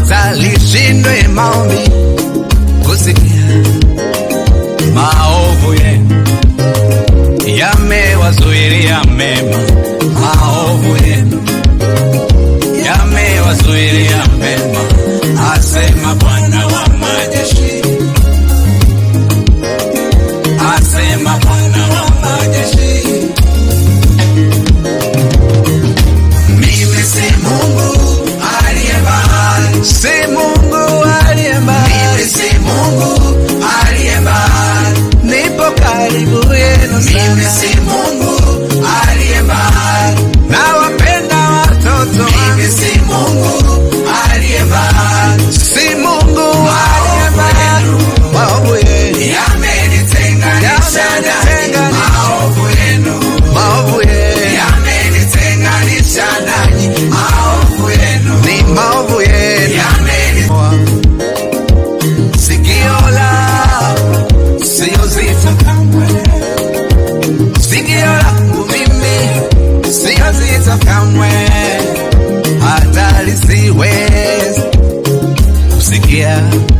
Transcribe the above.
hata lishindwe maombi kusikia maovu yenu yamewazuilia mema, maovu yenu yamewazuilia mema, asema Bwana wa majeshi, asema Bwana wa majeshi. Mimi si Mungu aliye mbali, si Mungu aliye mbali, mimi si Mungu aliye mbali, nipo karibu yenu sana. Mimi si Mungu aliye mbali, nawapenda watoto wangu. Mimi si Mungu aliye mbali, si Mungu aliye mbali, maovu yenu yamenitenganisha nanyi, maovu yenu, maovu yenu yamenitenganisha nanyi, maovu yenu ni maovu yenu sikio la sio zito kamwe, sikio langu mimi sio zito kamwe, hata lisiwezi kusikia